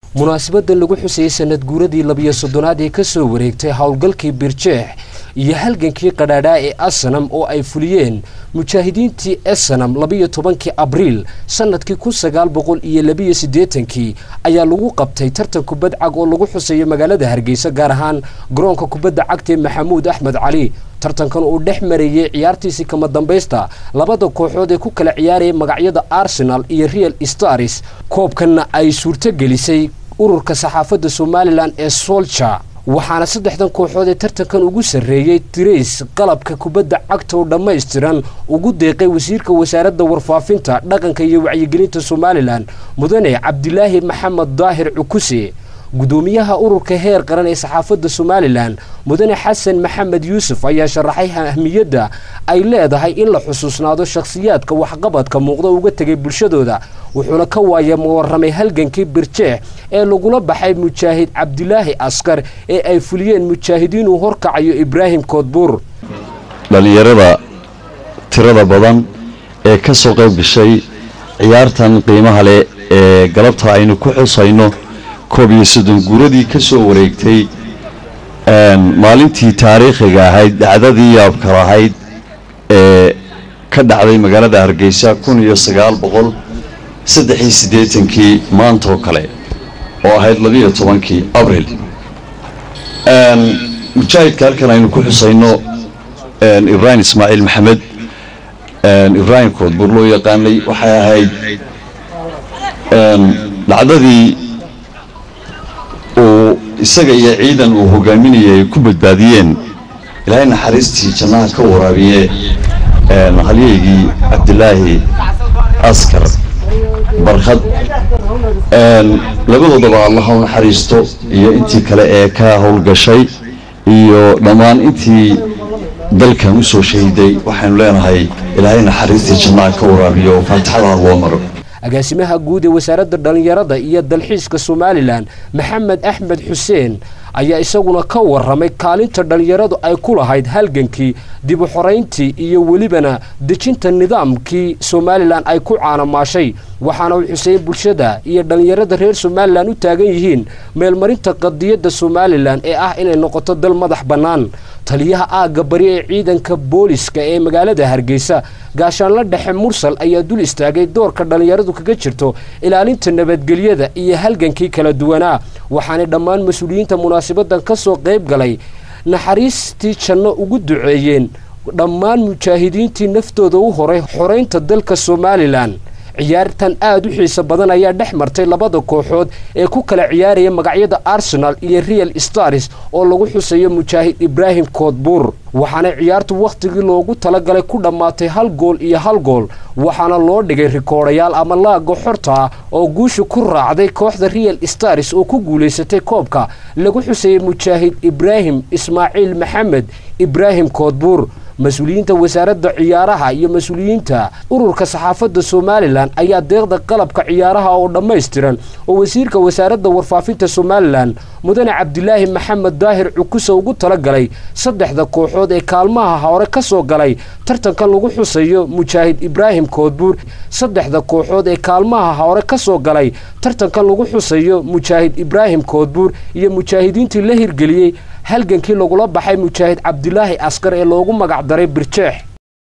munaasabaddan lagu xusayey sanad guuradii labiyo soddonaad ee ka soo wareegtay howlgalkii birjeex iyo halgankii qadhaadhaa ee asanam oo ay fuliyeen mujaahidiintii esanam labiyo tobankii abriil sannadkii kun sagaal boqol iyo labiyo siddeetankii ayaa lagu qabtay tartan kubad cag oo lagu xuseeyo magaalada hargeysa gaar ahaan garoonka kubadda cagta ee maxamuud axmed cali tartankan uu dhex marayey ciyaartiisii kama dambaysta labada kooxood ee ku kala ciyaarayay magacyada arsenal iyo real stars koobkanna ay suurto gelisay ururka saxaafadda somalilan ee solja waxaana saddexdan kooxood ee tartankan ugu sarreeyey tirays qalabka kubadda cagta oo dhammaystiran ugu deeqay wasiirka wasaaradda warfaafinta dhaqanka iyo wacyigelinta somalilan mudane cabdilaahi maxamed daahir cukuse gudoomiyaha ururka heer qaran ee saxaafadda somalilan mudane xasan maxamed yuusuf ayaa sharaxay ahmiyadda ay leedahay in la xusuusnaado shakhsiyaadka waxqabadka muuqda uga tegay bulshadooda wuxuuna ka waaya muwaramay halgankii birjeex ee lagula baxay mujaahid cabdilaahi askar ee ay fuliyeen mujaahidiinuu horkacayo ibraahim koodbuur dhallinyarada tirada badan ee ka soo qayb gashay ciyaartan qiimaha leh ee galabta aynu ku xusayno koob iyo soddon guuradii ka soo wareegtay maalintii taariikhiga ahayd dhacdadii yaabka lahayd ee ka dhacday magaalada hargeysa kun iyo sagaal boqol saddex iyo siddeetankii maantaoo kale oo ahayd labiiyo tobankii abril mujaahidka halkan aynu ku xusayno ibraahim ismaaciil maxamed ibraahim koodbuur loo yaqaanay waxay ahayd dhacdadii uu isaga iyo ciidan uu hogaaminayay ay ku badbaadiyeen ilaahay naxariistii jannaha ka waraabiye halyaygii cabdilaahi askar barkhad labadoodaba allaha u naxariisto iyo intii kale ee ka howlgashay iyo dhammaan intii dalkan u soo shahiday waxaynu leenahay ilaahay naxariistii jannaha ka waraabiyo faatixada loo maro agaasimaha guud ee wasaaradda dhallinyarada iyo dalxiiska somalilan maxamed axmed xuseen ayaa isaguna ka warramay kaalinta dhallinyaradu ay ku lahayd halgankii dib u xorayntii iyo welibana dejinta nidaamkii somalilan ay ku caanamaashay waxaana uu xuseeyey bulshada iyo dhallinyarada reer somalilan u taagan yihiin meelmarinta qadiyadda somalilan ee ah inay noqoto dal madax bannaan taliyaha aagga bari ee ciidanka booliska ee magaalada hargeysa gaashaanla dhexe mursal ayaa dul istaagay doorka dhallinyaradu kaga jirto ilaalinta nabadgelyada iyo halgankii kala duwanaa waxaanay dhammaan mas-uuliyiinta munaasabadan ka soo qayb galay naxariistii janno ugu duceeyeen dhammaan mujaahidiintii naftooda u horay xoraynta dalka somalilan ciyaartan aad u xiiso badan ayaa dhex martay labada kooxood ee ku kala ciyaaraya magacyada arsenal iyo real stars oo lagu xusayo mujaahid ibraahim koodbuur waxaana ciyaartu wakhtigii loogu talagalay ku dhammaatay hal gool iyo hal gool waxaana loo dhigay rikoodhayaal ama laaga xorta ah oo guusha ku raacday kooxda real stars oo ku guulaysatay koobka lagu xusayay mujaahid ibraahim ismaaciil maxamed ibraahim koodbuur mas-uuliyiinta wasaaradda ciyaaraha iyo mas-uuliyiinta ururka saxaafadda somalilan ayaa deeqda qalabka ciyaaraha oo dhammaystiran oo wasiirka wasaaradda warfaafinta somalilan mudane cabdilaahi maxamed daahir cukuse ugu talagalay saddexda kooxood ee kaalmaha hore ka soo galay tartankan lagu xusayo mujaahid ibraahim koodbuur saddexda kooxood ee kaalmaha hore ka soo galay tartankan lagu xusayo mujaahid ibraahim koodbuur iyo mujaahidiintii la hirgeliyey halgankii lagula baxay mujaahid cabdilaahi askar ee loogu magac daray birjeex